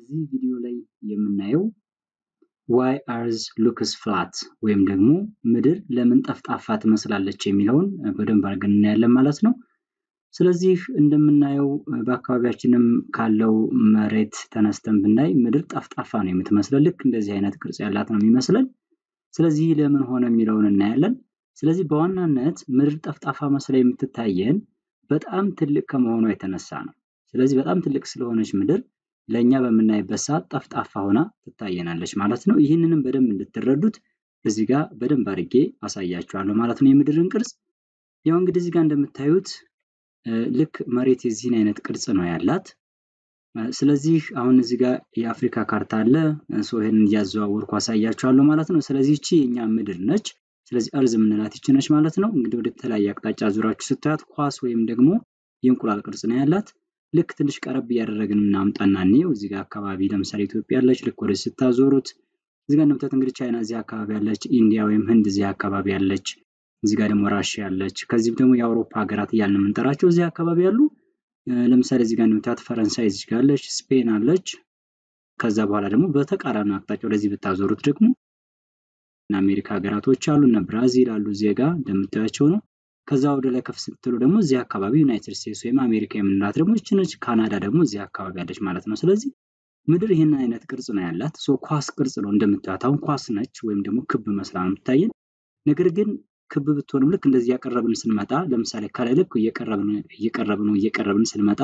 እዚህ ቪዲዮ ላይ የምናየው ዋይ አርዝ ሉክስ ፍላት ወይም ደግሞ ምድር ለምን ጠፍጣፋ ትመስላለች የሚለውን በደንብ አድርገን እናያለን ማለት ነው። ስለዚህ እንደምናየው በአካባቢያችንም ካለው መሬት ተነስተን ብናይ ምድር ጠፍጣፋ ነው የምትመስለን። ልክ እንደዚህ አይነት ቅርጽ ያላት ነው የሚመስለን። ስለዚህ ለምን ሆነ የሚለውን እናያለን። ስለዚህ በዋናነት ምድር ጠፍጣፋ መስላ የምትታየን በጣም ትልቅ ከመሆኗ የተነሳ ነው። ስለዚህ በጣም ትልቅ ስለሆነች ምድር ለእኛ በምናይበት ሰዓት ጠፍጣፋ ሆና ትታየናለች ማለት ነው። ይህንንም በደንብ እንድትረዱት እዚህ ጋር በደንብ አድርጌ አሳያችኋለሁ ማለት ነው የምድርን ቅርጽ። ያው እንግዲህ እዚህ ጋር እንደምታዩት ልክ መሬት የዚህን አይነት ቅርጽ ነው ያላት። ስለዚህ አሁን እዚህ ጋር የአፍሪካ ካርታ አለ። ሰው ይህንን እያዘዋወርኩ አሳያችኋለሁ ማለት ነው። ስለዚህ ይቺ የእኛ ምድር ነች። ስለዚህ እርዝ የምንላት ይቺ ነች ማለት ነው። እንግዲህ ወደ ተለያየ አቅጣጫ ዙራችሁ ስታያት ኳስ ወይም ደግሞ የእንቁላል ቅርጽ ነው ያላት። ልክ ትንሽ ቀረብ እያደረግን እናምጣና እንየው። እዚህ ጋር አካባቢ ለምሳሌ ኢትዮጵያ አለች። ልክ ወደ ስታዞሩት እዚህ ጋር እንደምታዩት እንግዲህ ቻይና እዚህ አካባቢ ያለች፣ ኢንዲያ ወይም ህንድ እዚህ አካባቢ ያለች፣ እዚህ ጋር ደግሞ ራሽያ ያለች፣ ከዚህም ደግሞ የአውሮፓ ሀገራት እያልን የምንጠራቸው እዚህ አካባቢ ያሉ ለምሳሌ እዚህ ጋር እንደምታዩት ፈረንሳይ እዚህ ጋር አለች፣ ስፔን አለች። ከዛ በኋላ ደግሞ በተቃራኒ አቅጣጫ ወደዚህ ብታዞሩት ደግሞ እና አሜሪካ ሀገራቶች አሉ እነ ብራዚል አሉ እዚህ ጋር እንደምታያቸው ነው። ከዛ ወደ ላይ ከፍ ስትሉ ደግሞ እዚህ አካባቢ ዩናይትድ ስቴትስ ወይም አሜሪካ የምንላት ደግሞ ይህች ነች። ካናዳ ደግሞ እዚህ አካባቢ ያለች ማለት ነው። ስለዚህ ምድር ይህን አይነት ቅርጽ ነው ያላት። ሶ ኳስ ቅርጽ ነው እንደምታዩት። አሁን ኳስ ነች ወይም ደግሞ ክብ መስላ ነው የምታየን። ነገር ግን ክብ ብትሆንም ልክ እንደዚህ እያቀረብን ስንመጣ ለምሳሌ ከላይ ልክ እየቀረብን እየቀረብን እየቀረብን ስንመጣ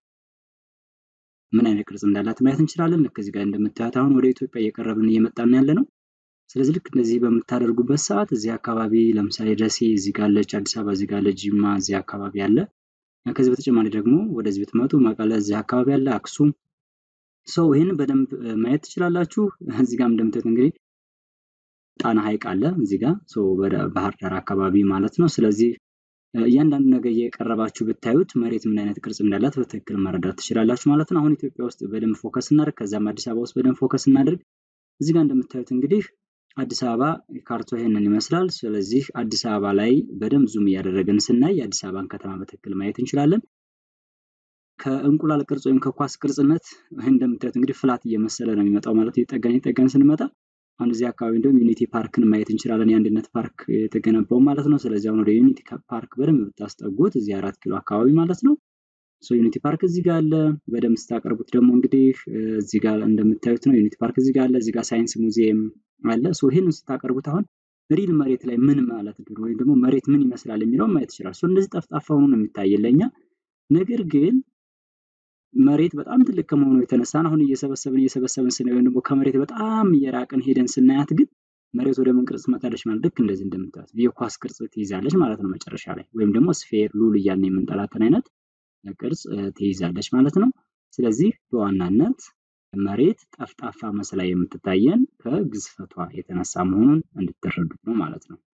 ምን አይነት ቅርጽ እንዳላት ማየት እንችላለን። ልክ እዚህ ጋር እንደምታዩት አሁን ወደ ኢትዮጵያ እየቀረብን እየመጣን ያለ ነው። ስለዚህ ልክ እንደዚህ በምታደርጉበት ሰዓት እዚህ አካባቢ ለምሳሌ ደሴ እዚህ ጋር አለች፣ አዲስ አበባ እዚህ ጋር አለ፣ ጅማ እዚህ አካባቢ አለ። ከዚህ በተጨማሪ ደግሞ ወደዚህ ብትመጡ መቀለ እዚህ አካባቢ አለ፣ አክሱም ሰው ይህንን በደንብ ማየት ትችላላችሁ። እዚህ ጋር እንደምታዩት እንግዲህ ጣና ሐይቅ አለ እዚህ ጋር ባህር ዳር አካባቢ ማለት ነው። ስለዚህ እያንዳንዱ ነገር እየቀረባችሁ ብታዩት መሬት ምን አይነት ቅርጽ እንዳላት በትክክል መረዳት ትችላላችሁ ማለት ነው። አሁን ኢትዮጵያ ውስጥ በደንብ ፎከስ እናደርግ፣ ከዛም አዲስ አበባ ውስጥ በደንብ ፎከስ እናደርግ። እዚህ ጋር እንደምታዩት እንግዲህ አዲስ አበባ ካርቶ ይሄንን ይመስላል። ስለዚህ አዲስ አበባ ላይ በደንብ ዙም እያደረግን ስናይ የአዲስ አበባን ከተማ በትክክል ማየት እንችላለን። ከእንቁላል ቅርጽ ወይም ከኳስ ቅርጽነት እንደምታዩት እንግዲህ ፍላት እየመሰለ ነው የሚመጣው ማለት የጠገን የጠገን ስንመጣ አሁን እዚህ አካባቢ እንደውም ዩኒቲ ፓርክን ማየት እንችላለን። የአንድነት ፓርክ የተገነባው ማለት ነው። ስለዚህ አሁን ወደ ዩኒቲ ፓርክ በደንብ ብታስጠጉት እዚህ አራት ኪሎ አካባቢ ማለት ነው። ዩኒቲ ፓርክ እዚህ ጋር አለ። በደንብ ስታቀርቡት ደግሞ እንግዲህ እዚህ ጋር እንደምታዩት ነው። ዩኒቲ ፓርክ እዚህ ጋር አለ። እዚህ ጋር ሳይንስ ሙዚየም አለ። ሶ ይህንን ስታቀርቡት አሁን ሪል መሬት ላይ ምን ማለት ድሮ ወይም ደግሞ መሬት ምን ይመስላል የሚለውን ማየት ይችላል። ሶ እንደዚህ ጠፍጣፋ ሆኖ ነው የሚታየን ለእኛ። ነገር ግን መሬት በጣም ትልቅ ከመሆኑ የተነሳን አሁን እየሰበሰብን እየሰበሰብን ስናይ ወይም ደግሞ ከመሬት በጣም እየራቅን ሄደን ስናያት ግን መሬት ወደ ምን ቅርጽ ትመጣለች ማለት ልክ እንደዚህ እንደምታዩት የኳስ ቅርጽ ትይዛለች ማለት ነው መጨረሻ ላይ ወይም ደግሞ ስፌር ሉል እያልን የምንጠላትን አይነት ቅርጽ ትይዛለች ማለት ነው። ስለዚህ በዋናነት መሬት ጠፍጣፋ መስላ የምትታየን ከግዝፈቷ የተነሳ መሆኑን እንድትረዱት ነው ማለት ነው።